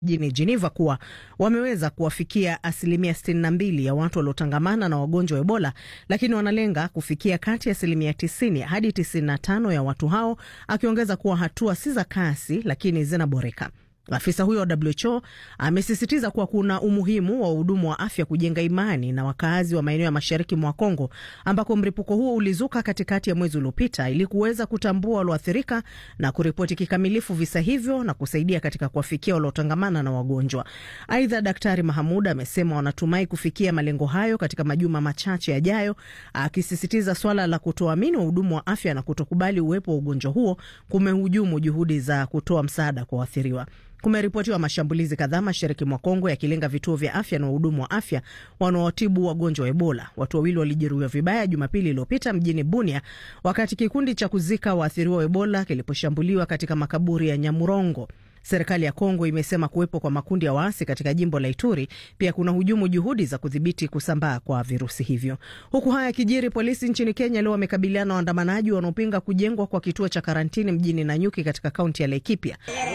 jijini Geneva kuwa wameweza kuwafikia asilimia 62 ya watu waliotangamana na wagonjwa wa Ebola, lakini wanalenga kufikia kati ya asilimia 90 hadi 95 ya watu hao, akiongeza kuwa hatua si za kasi, lakini zinaboreka. Afisa huyo wa WHO amesisitiza kuwa kuna umuhimu wa wahudumu wa afya kujenga imani na wakaazi wa maeneo ya mashariki mwa Kongo ambako mlipuko huo ulizuka katikati ya mwezi uliopita ili kuweza kutambua walioathirika na kuripoti kikamilifu visa hivyo na kusaidia katika kuwafikia waliotangamana na wagonjwa. Aidha, Daktari Mahamud amesema wanatumai kufikia malengo hayo katika majuma machache yajayo, akisisitiza swala la kutoamini wahudumu wa afya na kutokubali uwepo wa ugonjwa huo kumehujumu juhudi za kutoa msaada kwa waathiriwa. Kumeripotiwa mashambulizi kadhaa mashariki mwa Kongo yakilenga vituo vya afya na wahudumu wa afya wanaotibu wagonjwa wa Ebola. Watu wawili walijeruhiwa vibaya Jumapili iliyopita mjini Bunia wakati kikundi cha kuzika waathiriwa wa Ebola kiliposhambuliwa katika makaburi ya Nyamurongo. Serikali ya Kongo imesema kuwepo kwa makundi ya waasi katika jimbo la Ituri pia kuna hujumu juhudi za kudhibiti kusambaa kwa virusi hivyo. Huku haya yakijiri, polisi nchini Kenya leo wamekabiliana na waandamanaji wanaopinga kujengwa kwa kituo cha karantini mjini Nanyuki katika kaunti ya Laikipia.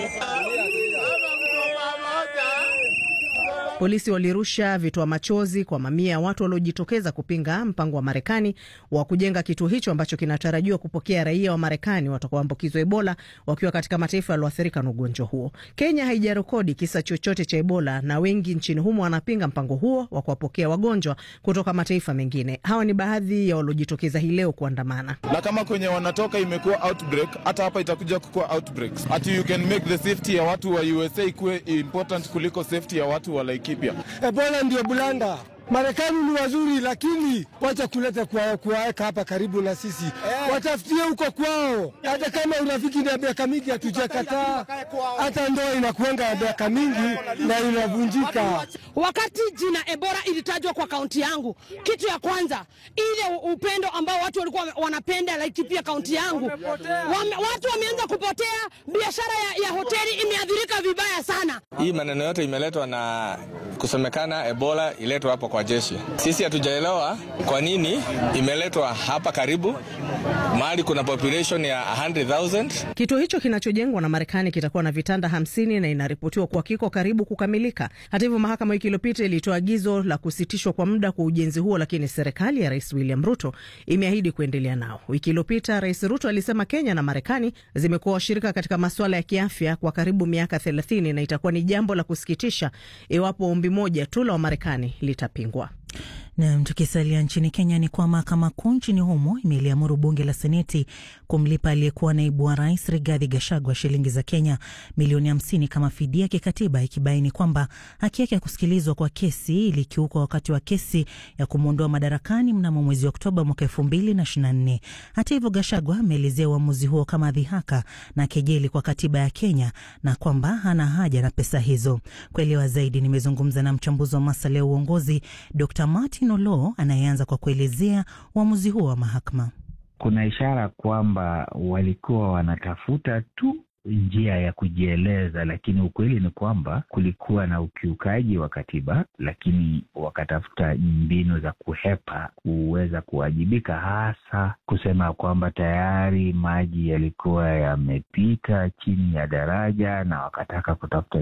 Polisi walirusha vitoa machozi kwa mamia ya watu waliojitokeza kupinga mpango wa Marekani wa kujenga kituo hicho ambacho kinatarajiwa kupokea raia wa Marekani watakaoambukizwa Ebola wakiwa katika mataifa yaliyoathirika na ugonjwa huo. Kenya haijarekodi kisa chochote cha Ebola na wengi nchini humo wanapinga mpango huo wa kuwapokea wagonjwa kutoka mataifa mengine. Hawa ni baadhi ya waliojitokeza hii leo kuandamana. Na kama kwenye wanatoka imekuwa outbreak, hata hapa itakuja kukuwa outbreaks. Ati you can make the safety ya watu wa USA ikuwe important kuliko safety ya watu wa like Kipya. Ebola ndio bulanda. Marekani ni wazuri, lakini wacha kuleta kuwaweka hapa karibu na sisi eh. Watafutie huko kwao. Hata kama urafiki ni ya miaka mingi hatujakataa, hata ndoa inakuanga ya miaka mingi na inavunjika. Wakati jina Ebola ilitajwa kwa kaunti yangu, kitu ya kwanza ile upendo ambao watu walikuwa wanapenda Laikipia kaunti yangu, wame, watu wameanza kupotea. Biashara ya, ya hoteli imeathirika vibaya sana. Hii maneno yote imeletwa na kusemekana Ebola iletwa hapo kwa jeshi. Sisi hatujaelewa kwa nini imeletwa hapa karibu mahali kuna population ya 100,000. Kituo hicho kinachojengwa na Marekani kitakuwa na vitanda hamsini na inaripotiwa kuwa kiko karibu kukamilika. Hata hivyo, mahakama wiki iliyopita ilitoa agizo la kusitishwa kwa muda kwa ujenzi huo, lakini serikali ya Rais William Ruto imeahidi kuendelea nao. Wiki iliyopita Rais Ruto alisema Kenya na Marekani zimekuwa washirika katika masuala ya kiafya kwa karibu miaka 30 na itakuwa ni jambo la kusikitisha iwapo ombi moja tu la Wamarekani litapingwa. Nam, tukisalia nchini Kenya ni kwa mahakama kuu nchini humo imeliamuru bunge la seneti kumlipa aliyekuwa naibu wa rais Rigathi Gachagua shilingi za Kenya milioni hamsini kama fidia kikatiba, ikibaini kwamba haki yake ya kusikilizwa kwa kesi ilikiukwa wakati wa kesi ya kumwondoa madarakani mnamo mwezi Oktoba mwaka elfu mbili na ishirini na nne. Hata hivyo, Gachagua ameelezea uamuzi huo kama dhihaka na kejeli kwa katiba ya Kenya na kwamba hana haja na pesa hizo. Kuelewa zaidi, nimezungumza na mchambuzi wa masuala ya uongozi Dr. Martin Olo anayeanza kwa kuelezea uamuzi huo wa mahakama. Kuna ishara kwamba walikuwa wanatafuta tu njia ya kujieleza, lakini ukweli ni kwamba kulikuwa na ukiukaji wa katiba, lakini wakatafuta mbinu za kuhepa kuweza kuwajibika, hasa kusema kwamba tayari maji yalikuwa yamepita chini ya daraja, na wakataka kutafuta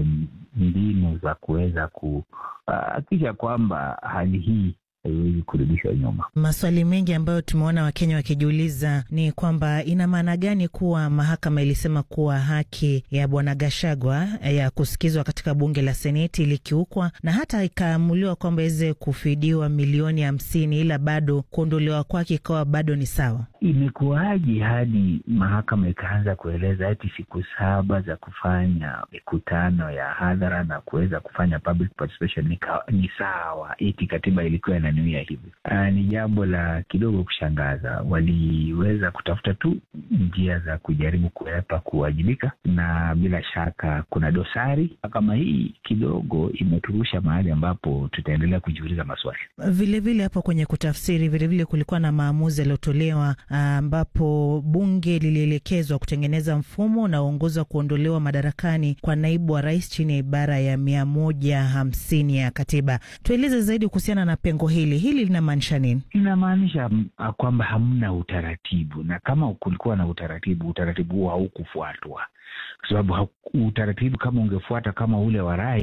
mbinu za kuweza kuhakikisha kwamba hali hii haiwezi kurudishwa nyuma. Maswali mengi ambayo tumeona Wakenya wakijiuliza ni kwamba ina maana gani kuwa mahakama ilisema kuwa haki ya bwana Gashagwa ya kusikizwa katika bunge la seneti ilikiukwa na hata ikaamuliwa kwamba iweze kufidiwa milioni hamsini, ila bado kuondolewa kwake ikawa bado ni sawa. Imekuwaje hadi mahakama ikaanza kueleza ati siku saba za kufanya mikutano ya hadhara na kuweza kufanya public participation ni, ni sawa, eti katiba ilikuwa inanuia hivi? Uh, ni jambo la kidogo kushangaza. Waliweza kutafuta tu njia za kujaribu kuepa kuwajibika, na bila shaka kuna dosari kama hii kidogo imeturusha mahali ambapo tutaendelea kujiuliza maswali. Vilevile hapo kwenye kutafsiri, vilevile vile kulikuwa na maamuzi yaliyotolewa ambapo bunge lilielekezwa kutengeneza mfumo unaoongoza kuondolewa madarakani kwa naibu wa rais chini ya ibara ya mia moja hamsini ya katiba. Tueleze zaidi kuhusiana na pengo hili, hili linamaanisha nini? Inamaanisha kwamba hamna utaratibu, na kama kulikuwa na utaratibu, utaratibu huo haukufuatwa kwa sababu utaratibu kama ungefuata kama ule wa rais